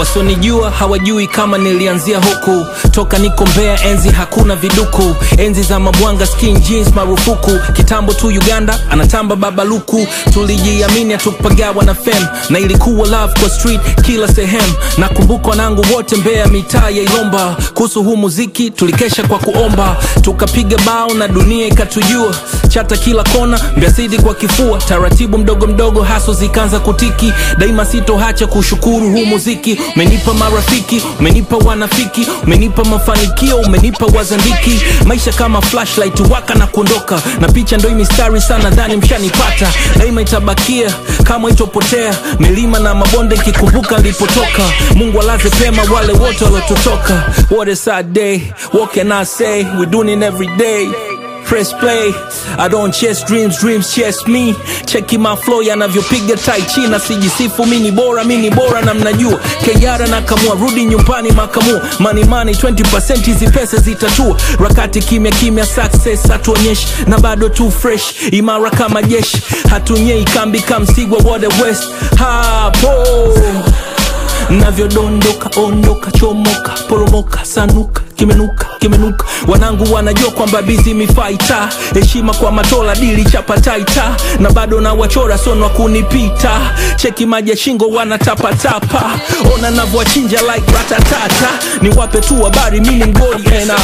wasonijua hawajui kama nilianzia huku toka niko mbea enzi hakuna viduku enzi za mabwanga skin jeans marufuku kitambo tu uganda anatamba babaluku tulijiamini hatukupagawa na fem na ilikuwa love kwa street kila sehemu nakumbuka wanangu wote mbea mitaa ya ilomba kuhusu huu muziki tulikesha kwa kuomba tukapiga bao na dunia ikatujua chata kila kona mbiasidi kwa kifua taratibu mdogo mdogo haso zikaanza kutiki daima sitohacha kushukuru huu muziki umenipa marafiki umenipa wanafiki umenipa mafanikio umenipa wazandiki maisha kama flashlight waka na kuondoka na picha ndo mistari sana dhani mshanipata daima itabakia kama itopotea milima na mabonde ikikumbuka nilipotoka mungu alaze pema wale wote waliotutoka what a sad day what can i say we doing it every day press play i don't chase dreams dreams chase me cheki my flow yanavyopiga tai chi na sijisifu mi ni bora mi ni bora na mnajua keyara na kamua rudi nyumbani makamua money money 20% hizi pesa zitatua rakati kimya kimya success hatuonyeshi na bado tu fresh imara kama jeshi hatunyei kambi kamsigwa wode west hapo navyodondoka ondoka chomoka poromoka sanuka kimenuka kimenuka wanangu wanajua kwamba bizi mifaita heshima kwa matola dili chapataita na bado na wachora sonwa kunipita cheki maji ya shingo wanatapatapa ona navyowachinja like ratatata ni wape tu habari mini mgoli ena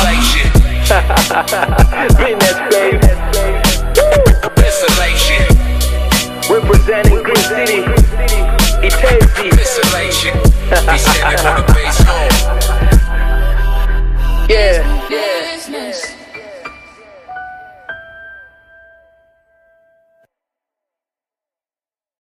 Isolation, Representing Green City, Itezi. isolation. He said it on the bass home.